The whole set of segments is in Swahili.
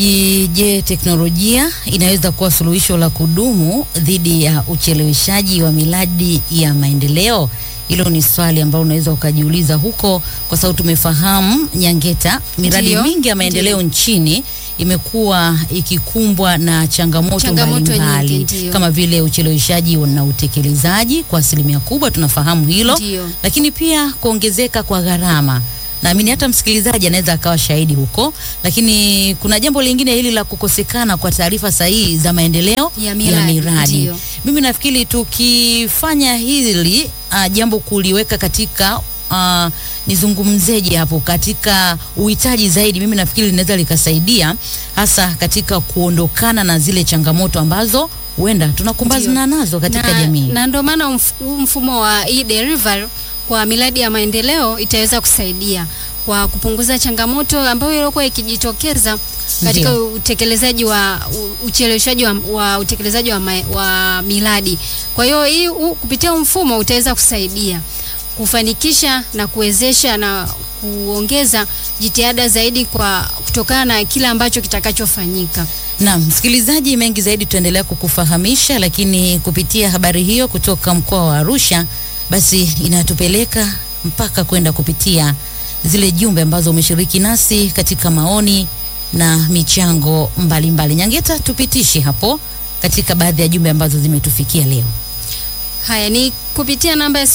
Je, teknolojia inaweza kuwa suluhisho la kudumu dhidi ya ucheleweshaji wa miradi ya maendeleo? Hilo ni swali ambalo unaweza ukajiuliza huko, kwa sababu tumefahamu Nyangeta, miradi Ndiyo, mingi ya maendeleo nchini imekuwa ikikumbwa na changamoto Changamoto mbalimbali nyingi, ndiyo. kama vile ucheleweshaji na utekelezaji kwa asilimia kubwa, tunafahamu hilo Ndiyo. lakini pia kuongezeka kwa gharama. Naamini hata msikilizaji anaweza akawa shahidi huko, lakini kuna jambo lingine hili la kukosekana kwa taarifa sahihi za maendeleo Ya miradi, ndiyo. Mimi nafikiri tukifanya hili uh, jambo kuliweka katika uh, nizungumzeje hapo katika uhitaji zaidi, mimi nafikiri linaweza likasaidia hasa katika kuondokana na zile changamoto ambazo huenda tunakumbana nazo katika na, jamii. na ndio maana mf- huu mfumo wa e-delivery kwa miradi ya maendeleo itaweza kusaidia kwa kupunguza changamoto ambayo ilikuwa ikijitokeza katika Ndiyo. utekelezaji wa u- ucheleweshaji wa, wa utekelezaji wa, ma, wa miradi. Kwa hiyo hii u- kupitia huu mfumo utaweza kusaidia kufanikisha na kuwezesha na kuongeza jitihada zaidi kwa kutokana na kile ambacho kitakachofanyika. Naam, msikilizaji, mengi zaidi tutaendelea kukufahamisha, lakini kupitia habari hiyo kutoka mkoa wa Arusha, basi inatupeleka mpaka kwenda kupitia zile jumbe ambazo umeshiriki nasi katika maoni na michango mbalimbali mbali. Nyangeta, tupitishe hapo katika baadhi ya jumbe ambazo zimetufikia leo. Haya ni kupitia namba ya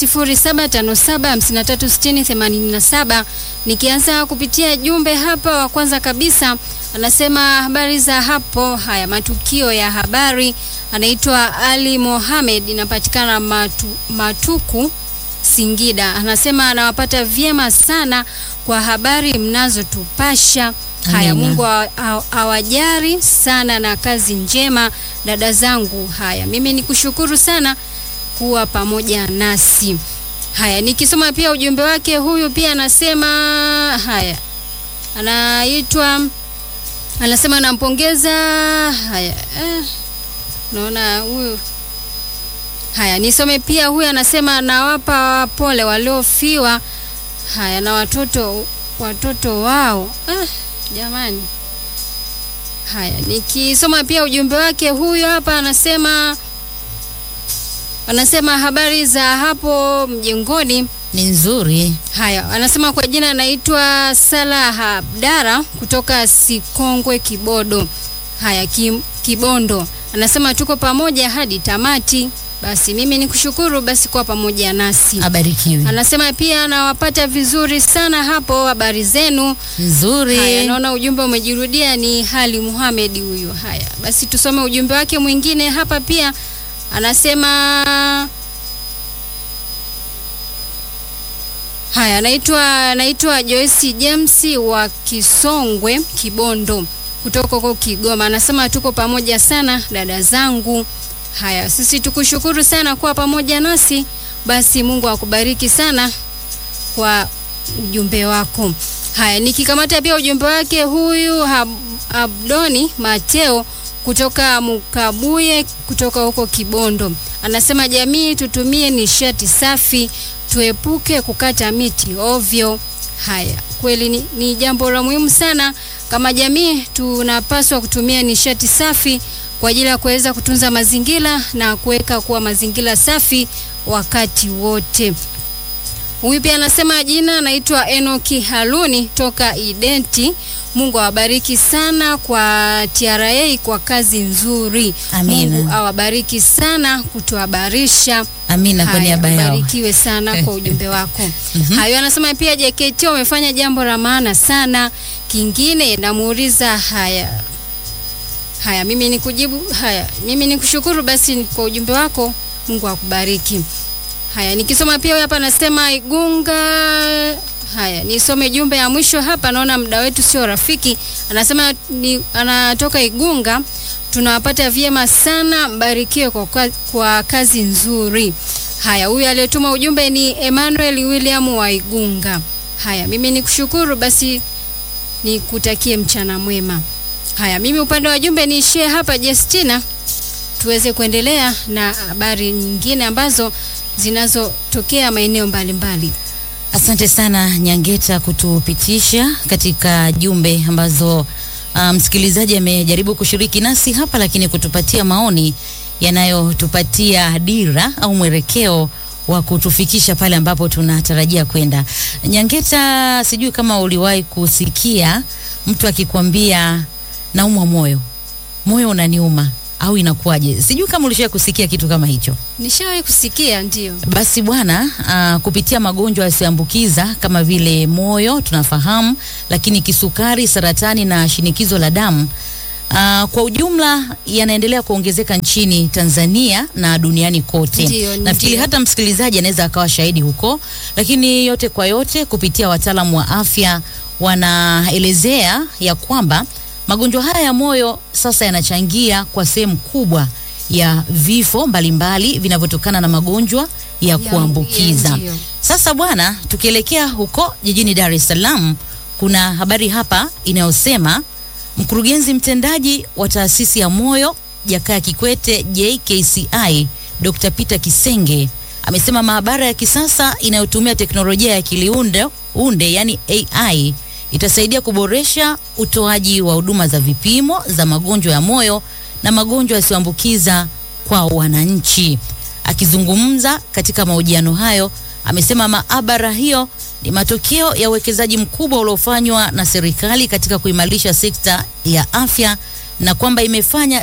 0757536087. Nikianza kupitia jumbe hapa, wa kwanza kabisa anasema habari za hapo. Haya, matukio ya habari, anaitwa Ali Mohamed, inapatikana matu, Matuku Singida. Anasema anawapata vyema sana kwa habari mnazotupasha. Haya, Amina. Mungu awa- awa- awajari sana na kazi njema dada zangu. Haya, mimi nikushukuru sana kuwa pamoja nasi. Haya, nikisoma pia ujumbe wake, huyu pia anasema haya, anaitwa anasema nampongeza. Haya, eh, naona huyu haya, nisome pia, huyu anasema nawapa pole waliofiwa, haya na watoto watoto wao. Eh, jamani Haya, nikisoma pia ujumbe wake, huyu hapa anasema anasema habari za hapo mjengoni. Ni nzuri. Haya, anasema kwa jina anaitwa Salah Abdara kutoka Sikongwe Kibodo. Haya, Kim, Kibondo. Anasema tuko pamoja hadi tamati. Basi mimi nikushukuru basi kuwa pamoja nasi. Abarikiwe. Anasema pia anawapata vizuri sana hapo, habari zenu. Nzuri. Haya, naona ujumbe umejirudia, ni Hali Muhamed huyu. Haya, basi tusome ujumbe wake mwingine hapa pia, anasema haya, anaitwa anaitwa Joyce James wa Kisongwe Kibondo kutoka huko Kigoma. Anasema tuko pamoja sana dada zangu. Haya, sisi tukushukuru sana kuwa pamoja nasi. Basi Mungu akubariki sana kwa ujumbe wako. Haya, nikikamata pia ujumbe wake huyu Hab- Abdoni Mateo kutoka Mukabuye kutoka huko Kibondo. Anasema jamii tutumie nishati safi, tuepuke kukata miti ovyo. Haya, kweli ni, ni jambo la muhimu sana. Kama jamii tunapaswa kutumia nishati safi kwa ajili ya kuweza kutunza mazingira na kuweka kuwa mazingira safi wakati wote. Huyu pia anasema jina anaitwa Enoki Haluni toka Identi. Mungu awabariki sana kwa TRA kwa kazi nzuri. Amina. Mungu awabariki sana kutuhabarisha. Amina kwa Haya, niaba yao. ubarikiwe sana kwa ujumbe wako. Hayo anasema pia JKT wamefanya jambo la maana sana. Kingine namuuliza haya. Haya, mimi nikujibu haya. Mimi nikushukuru basi kwa ujumbe wako. Mungu akubariki. Haya, nikisoma pia huyu hapa anasema Igunga. Haya, nisome jumbe ya mwisho hapa, naona muda wetu sio rafiki. Anasema ni, anatoka Igunga. Tunawapata vyema sana, mbarikiwe kwa, kwa, kwa kazi nzuri. Haya, huyu aliyetuma ujumbe ni Emmanuel William wa Igunga. Haya, mimi nikushukuru basi nikutakie mchana mwema. Haya, mimi upande wa jumbe niishie hapa Justina, tuweze kuendelea na habari nyingine ambazo zinazotokea maeneo mbalimbali. Asante sana Nyangeta kutupitisha katika jumbe ambazo uh, msikilizaji amejaribu kushiriki nasi hapa, lakini kutupatia maoni yanayotupatia dira au mwelekeo wa kutufikisha pale ambapo tunatarajia kwenda. Nyangeta, sijui kama uliwahi kusikia mtu akikwambia naumwa moyo, moyo unaniuma au inakuwaje? Sijui kama ulishawahi kusikia kitu kama hicho. Nishawahi kusikia ndio. Basi bwana, uh, kupitia magonjwa yasiyoambukiza kama vile moyo tunafahamu, lakini kisukari, saratani na shinikizo la damu uh, kwa ujumla yanaendelea kuongezeka nchini Tanzania na duniani kote. Ndio, Nafikiri ndio. hata msikilizaji anaweza akawa shahidi huko, lakini yote kwa yote, kupitia wataalamu wa afya wanaelezea ya kwamba magonjwa haya ya moyo sasa yanachangia kwa sehemu kubwa ya vifo mbalimbali vinavyotokana na magonjwa ya Ya- kuambukiza. ya- ndio. Sasa bwana, tukielekea huko jijini Dar es Salaam, kuna habari hapa inayosema mkurugenzi mtendaji wa taasisi ya moyo Jakaya Kikwete JKCI Dr. Peter Kisenge amesema maabara ya kisasa inayotumia teknolojia ya kiliunde unde yani AI itasaidia kuboresha utoaji wa huduma za vipimo za magonjwa ya moyo na magonjwa yasiyoambukiza kwa wananchi. Akizungumza katika mahojiano hayo, amesema maabara hiyo ni matokeo ya uwekezaji mkubwa uliofanywa na serikali katika kuimarisha sekta ya afya na kwamba imefanya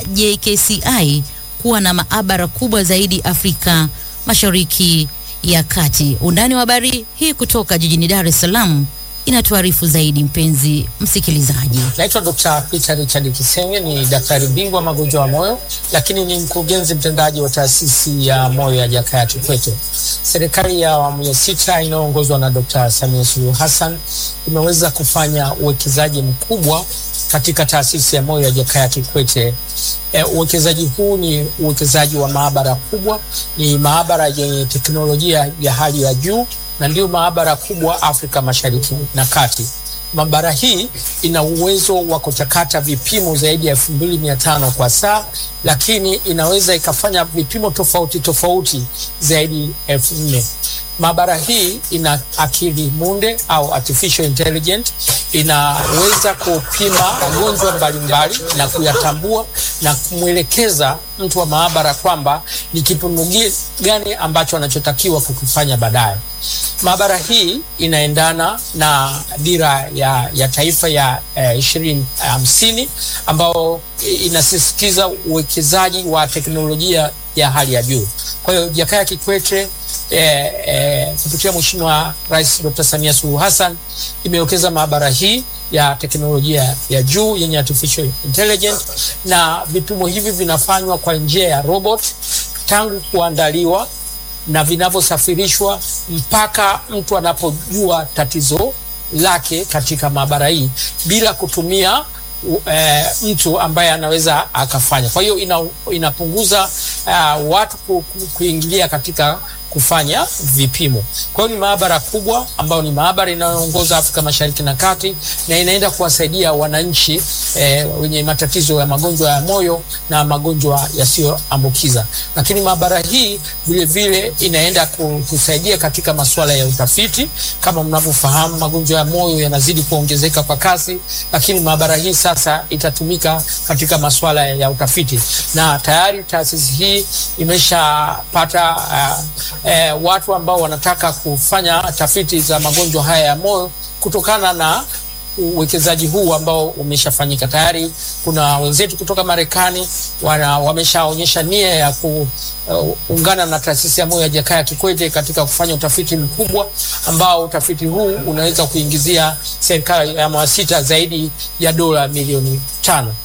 JKCI kuwa na maabara kubwa zaidi Afrika Mashariki ya Kati. Undani wa habari hii kutoka jijini Dar es Salaam inatuarifu zaidi mpenzi msikilizaji. Naitwa Dr. Peter Richard Kisenge, ni daktari bingwa magonjwa ya moyo, lakini ni mkurugenzi mtendaji wa taasisi ya moyo ya Jakaya Kikwete. Serikali ya awamu ya sita inayoongozwa na Dr. Samia Suluhu Hassan imeweza kufanya uwekezaji mkubwa katika taasisi ya moyo ya Jakaya Kikwete. E, uwekezaji huu ni uwekezaji wa maabara kubwa, ni maabara yenye teknolojia ya hali ya juu na ndio maabara kubwa Afrika Mashariki na Kati. Maabara hii ina uwezo wa kuchakata vipimo zaidi ya elfu mbili mia tano kwa saa, lakini inaweza ikafanya vipimo tofauti tofauti zaidi elfu nne. Maabara hii ina akili munde au artificial intelligent, inaweza kupima magonjwa mbalimbali na kuyatambua na kumwelekeza mtu wa maabara kwamba ni kipimo gi- gani ambacho anachotakiwa kukifanya baadaye. Maabara hii inaendana na dira ya, ya taifa ya ishirini eh, hamsini ambao inasisitiza uwekezaji wa teknolojia ya hali ya juu. Kwa hiyo Jakaya Kikwete eh, eh, kupitia Mheshimiwa Rais Dr. Samia Suluhu Hassan imewekeza maabara hii ya teknolojia ya juu yenye artificial intelligence, na vipimo hivi vinafanywa kwa njia ya robot tangu kuandaliwa na vinavyosafirishwa mpaka mtu anapojua tatizo lake katika maabara hii bila kutumia u- eh, mtu ambaye anaweza akafanya. Kwa hiyo ina, inapunguza uh, watu ku, ku, kuingilia katika kufanya vipimo. Kwa hiyo ni maabara kubwa ambayo ni maabara inayoongoza Afrika Mashariki na Kati na inaenda kuwasaidia wananchi eh, wenye matatizo ya magonjwa ya moyo na magonjwa yasiyoambukiza. Lakini maabara hii vile vile inaenda ku- kusaidia katika masuala ya utafiti. Kama mnavyofahamu, magonjwa ya moyo yanazidi kuongezeka kwa kasi, lakini maabara hii sasa itatumika katika masuala ya utafiti, na tayari taasisi hii imeshapata uh, eh, watu ambao wanataka kufanya tafiti za magonjwa haya ya moyo kutokana na uwekezaji huu ambao umeshafanyika tayari. Kuna wenzetu kutoka Marekani wana wameshaonyesha nia ya kuungana na taasisi ya moyo ya Jakaya Kikwete katika kufanya utafiti mkubwa ambao utafiti huu unaweza kuingizia serikali ya awamu ya sita zaidi ya dola milioni tano.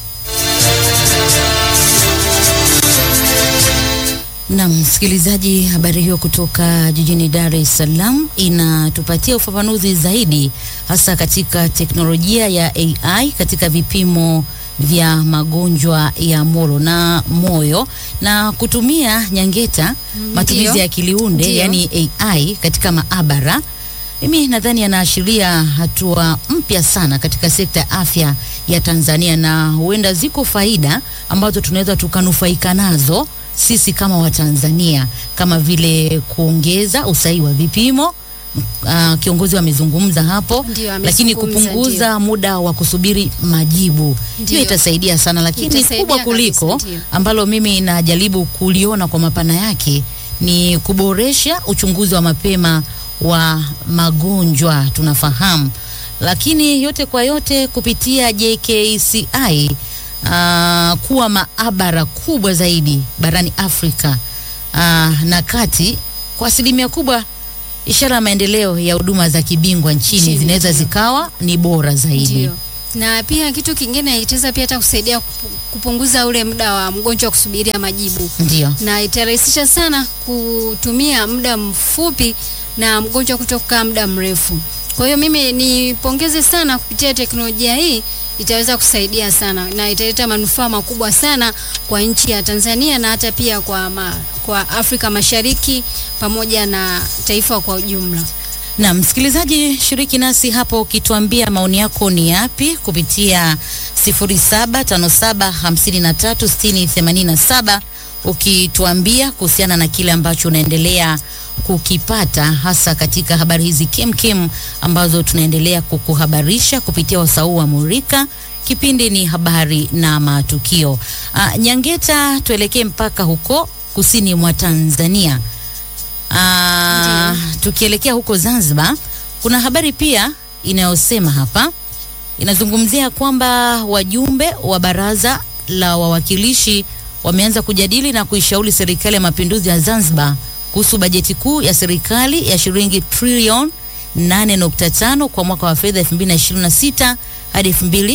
Na msikilizaji, habari hiyo kutoka jijini Dar es Salaam inatupatia ufafanuzi zaidi, hasa katika teknolojia ya AI katika vipimo vya magonjwa ya moyo na moyo na kutumia nyangeta, matumizi Ndio. ya kiliunde Ndio. yani AI katika maabara. Mimi nadhani yanaashiria hatua mpya sana katika sekta ya afya ya Tanzania, na huenda ziko faida ambazo tunaweza tukanufaika nazo sisi kama Watanzania, kama vile kuongeza usahihi wa vipimo uh, kiongozi amezungumza hapo, Ndio, lakini amezungumza, kupunguza muda wa kusubiri majibu Ndio. hiyo itasaidia sana, lakini Itasaidia kubwa kuliko kabisa, ndio. ambalo mimi najaribu kuliona kwa mapana yake ni kuboresha uchunguzi wa mapema wa magonjwa tunafahamu, lakini yote kwa yote kupitia JKCI uh, kuwa maabara kubwa zaidi barani Afrika uh, na kati kwa asilimia kubwa, ishara ya maendeleo ya huduma za kibingwa nchini Nchini, zinaweza ndio. zikawa ni bora zaidi. Ndio. Na pia kitu kingine itaweza pia hata kusaidia kupu- kupunguza ule muda wa mgonjwa kusubiria majibu Ndio. na itarahisisha sana kutumia muda mfupi na mgonjwa kuto kukaa muda mrefu. Kwa hiyo mimi nipongeze sana kupitia teknolojia hii, itaweza kusaidia sana na italeta manufaa makubwa sana kwa nchi ya Tanzania na hata pia kwa, ma, kwa Afrika Mashariki pamoja na taifa kwa ujumla. Na msikilizaji, shiriki nasi hapo ukituambia maoni yako ni yapi kupitia 0757536087 ukituambia kuhusiana na kile ambacho unaendelea kukipata hasa katika habari hizi kemkem ambazo tunaendelea kukuhabarisha kupitia wasau wa Murika. Kipindi ni habari na matukio. Ah, Nyangeta, tuelekee mpaka huko kusini mwa Tanzania. Ah, tukielekea huko Zanzibar, kuna habari pia inayosema hapa, inazungumzia kwamba wajumbe wa baraza la wawakilishi wameanza kujadili na kuishauri serikali ya mapinduzi ya Zanzibar kuhusu bajeti kuu ya serikali ya shilingi trilioni 8.5 kwa mwaka wa fedha 2026 hadi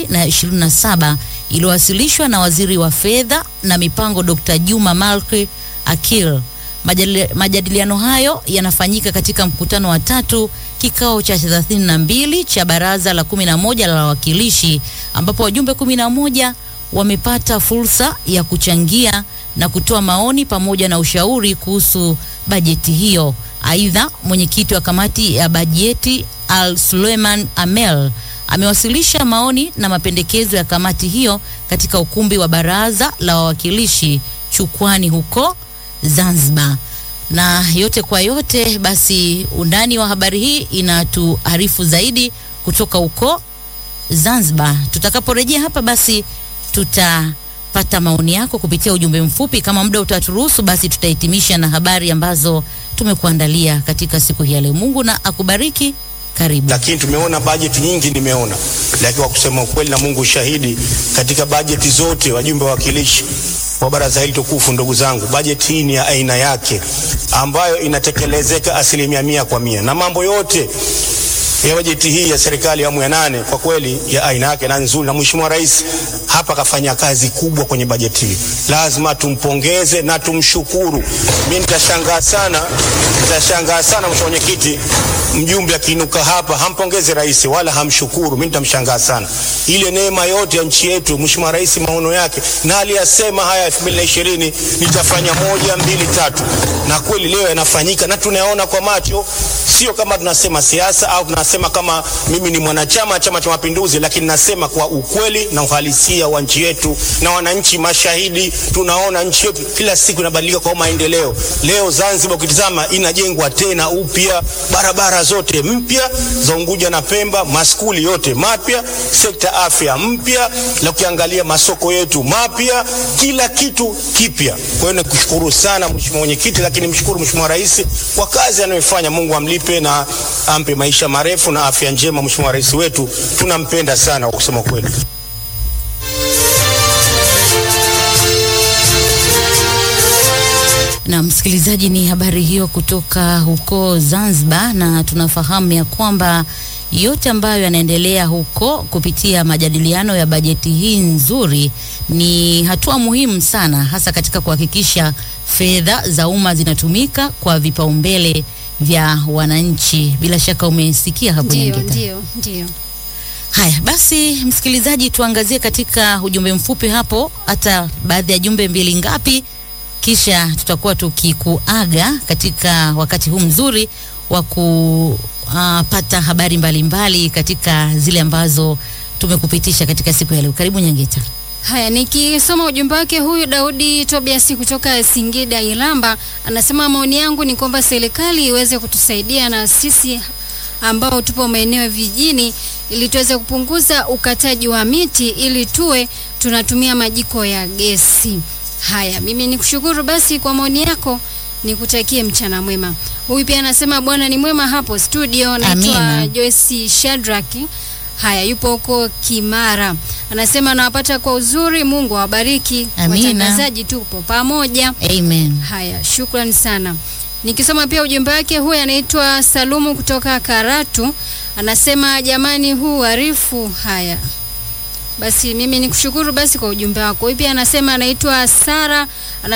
2027 iliyowasilishwa na waziri wa fedha na mipango Dr. Juma Malki Akil. Majadili- Majadiliano hayo yanafanyika katika mkutano wa tatu kikao cha 32 cha baraza la 11 la wawakilishi ambapo wajumbe 11 wamepata fursa ya kuchangia na kutoa maoni pamoja na ushauri kuhusu bajeti hiyo. Aidha, mwenyekiti wa kamati ya bajeti Al Suleiman Amel amewasilisha maoni na mapendekezo ya kamati hiyo katika ukumbi wa baraza la wawakilishi Chukwani huko Zanzibar. Na yote kwa yote, basi undani wa habari hii inatuarifu zaidi kutoka huko Zanzibar. Tutakaporejea hapa, basi tutapata maoni yako kupitia ujumbe mfupi. Kama muda utaturuhusu, basi tutahitimisha na habari ambazo tumekuandalia katika siku hii ya leo. Mungu na akubariki. Karibu. lakini tumeona bajeti nyingi, nimeona lakini kwa kusema ukweli na Mungu shahidi, katika bajeti zote, wajumbe wawakilishi wa baraza hili tukufu, ndugu zangu, bajeti hii ni ya aina yake ambayo inatekelezeka asilimia mia kwa mia na mambo yote ya bajeti hii ya serikali ya awamu ya nane kwa kweli ya aina yake na nzuri, na Mheshimiwa Rais hapa kafanya kazi kubwa kwenye bajeti hii, lazima tumpongeze na tumshukuru. Mimi nitashangaa sana, nitashangaa sana Mheshimiwa Mwenyekiti, mjumbe akiinuka hapa hampongeze rais wala hamshukuru, mimi nitamshangaa sana. Ile neema yote ya nchi yetu, Mheshimiwa Rais maono yake na aliyasema haya 2020 nitafanya moja mbili tatu, na kweli leo yanafanyika na tunayaona kwa macho, sio kama tunasema siasa au tunasema kama mimi ni mwanachama wa Chama cha Mapinduzi, lakini nasema kwa ukweli na uhalisia wa nchi yetu, na wananchi mashahidi. Tunaona nchi yetu kila siku inabadilika kwa maendeleo. Leo Zanzibar ukitizama inajengwa tena upya, barabara zote mpya za Unguja na Pemba, maskuli yote mapya, sekta afya mpya, na ukiangalia masoko yetu mapya, kila kitu kipya. Kwa hiyo nikushukuru sana Mheshimiwa Mwenyekiti, lakini mshukuru Mheshimiwa Rais kwa kazi anayofanya. Mungu amlipe na ampe maisha marefu na afya njema. Mheshimiwa Rais wetu tunampenda sana kwa kusema kweli. Na msikilizaji, ni habari hiyo kutoka huko Zanzibar, na tunafahamu ya kwamba yote ambayo yanaendelea huko kupitia majadiliano ya bajeti hii nzuri ni hatua muhimu sana, hasa katika kuhakikisha fedha za umma zinatumika kwa vipaumbele vya wananchi. Bila shaka umesikia hapo Ndio, Nyangeta. ndio, ndio. Haya basi, msikilizaji, tuangazie katika ujumbe mfupi hapo, hata baadhi ya jumbe mbili ngapi, kisha tutakuwa tukikuaga katika wakati huu mzuri wa kupata habari mbalimbali katika zile ambazo tumekupitisha katika siku ya leo. Karibu Nyangeta. Haya, nikisoma ujumbe wake huyu Daudi Tobias kutoka Singida Ilamba, anasema maoni yangu ni kwamba serikali iweze kutusaidia na sisi ambao tupo maeneo ya vijijini ili tuweze kupunguza ukataji wa miti ili tuwe tunatumia majiko ya gesi. Haya, mimi nikushukuru basi kwa maoni yako, nikutakie mchana mwema. Huyu pia anasema Bwana ni mwema hapo studio. Naitwa Amina. Joyce Shadrack. Haya, yupo huko Kimara. Anasema nawapata kwa uzuri, Mungu awabariki. Amina. Watangazaji tupo pamoja. Amen. Haya, shukrani sana. Nikisoma pia ujumbe wake, huyu anaitwa Salumu kutoka Karatu, anasema jamani, huu arifu. Haya basi, mimi nikushukuru basi kwa ujumbe wako. Huyu pia anasema anaitwa Sara, ana